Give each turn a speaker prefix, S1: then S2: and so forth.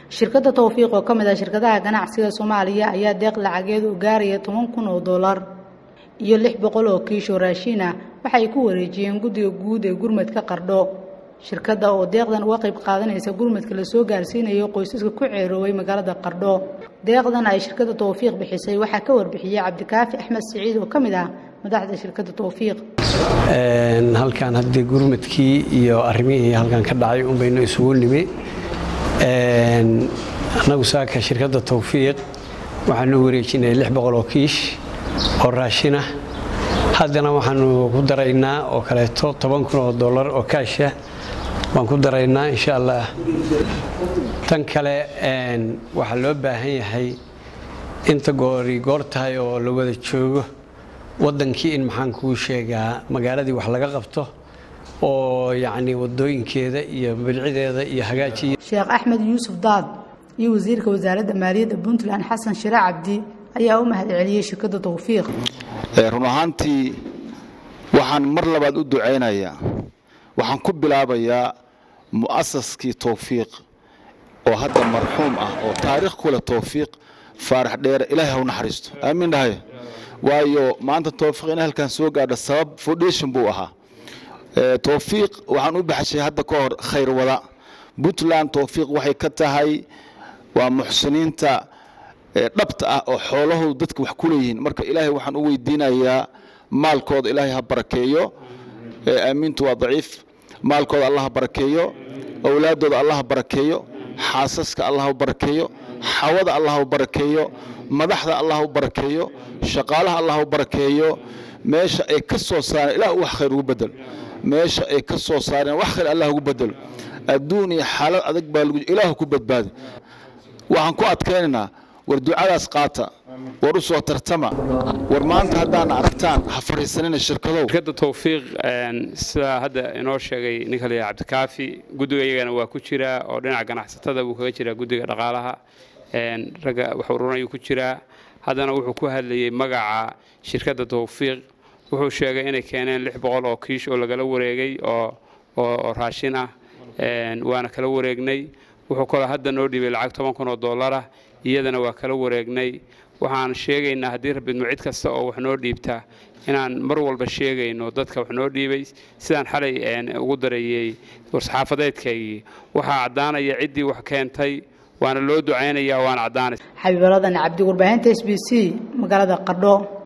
S1: shirkadda towfiiq oo ka mid ah shirkadaha ganacsiga soomaaliya ayaa deeq lacageed u gaaraya toban kun oo dollar iyo lix boqol oo kiisho raashin ah waxa ay ku wareejiyeen guddiga guud ee gurmadka qardho shirkadda oo deeqdan uga qayb qaadanaysa gurmadka lasoo gaarsiinayo qoysaska ku ceerooway magaalada qardho deeqdan ay shirkadda towfiiq bixisay waxaa ka warbixiyey cabdikaafi axmed siciid oo ka mid ah madaxda shirkadda towfiiq
S2: halkan haddii gurmadkii iyo arrimihii halkan ka dhacay unbaynu isugu nimi annagu saaka shirkadda towfiiq waxaanu wareejinay lix boqol oo kiish oo raashinah haddana waxaanu ku daraynaa oo kaleeto toban kun oo dollar oo kaasha waan ku daraynaa insha allah tan kale waxaa loo baahan yahay inta goori goor tahay oo la wada joogo waddankii in maxaan kuu sheegaa magaaladii wax laga qabto oo yacni waddooyinkeeda iyo bilcideeda iyo hagaajiya
S1: sheekh axmed yuusuf daad iyo wasiirka wasaaradda maaliyadda puntland xasan shire cabdi ayaa u mahad celiyey shirkadda towfiiq
S3: run ahaantii waxaan mar labaad u ducaynayaa waxaan ku bilaabayaa mu'asaskii towfiiq oo hadda marxuum ah oo taariikh ku leh towfiiq faarax dheere ilaahay ha u naxariisto aamiin dhahay waayo maanta towfiiq in halkan soo gaadha sabab foundation buu ahaa towfiiq waxaan u baxshay hadda ka hor khayr wada puntland towfiiq waxay ka tahay waa muxsiniinta dhabta ah oo xoolahoodu dadka wax ku leeyihiin marka ilaahay waxaan u weydiinayaa maalkooda ilaahay ha barakeeyo aamiintu waa daciif maalkooda allah ha barakeeyo owlaadooda allah ha barakeeyo xaasaska allah ha barakeeyo xawada allah ha barakeeyo madaxda allah ha barakeeyo shaqaalaha allah ha barakeeyo meesha ay ka soo saareen ilaah wax khayr ugu bedel meesha ay ka soo saareen wax khayr allah ugu bedelo adduun iyo xaalad adag baa lagu ilaah ku badbaadi waxaan ku adkaynaynaa war ducadaas qaata war u soo tartama war maanta haddaana aragtaan ha fariisanina shirkadow
S4: shirkadda towfiiq sidaa hadda inoo sheegay ninka la yidhaha cabdikaafi guddiga iyagana waa ku jiraa oo dhinaca ganacsatada buu kaga jiraa guddiga dhaqaalaha ragga wax urunayuu ku jiraa haddana wuxuu ku hadlayey magaca shirkadda towfiiq wuxuu sheegay inay keeneen lix boqol oo kiish oo lagala wareegay oo oo raashin ah waana kala wareegnay wuxuu kaloo hadda noo dhiibay lacag toban kun oo dollarah iyadana waa kala wareegnay waxaan sheegaynaa haddii rabidmo cid kasta oo wax noo dhiibta inaan mar walba sheegayno dadka wax noo dhiibay sidaan xalay ugu dareeyey war-saxaafadeedkaygii waxaa caddaanaya ciddii wax keentay waana loo ducaynayaa waana caddaanaysa
S1: xabiibaladan cabdi warbaahinta s b c magaalada qardho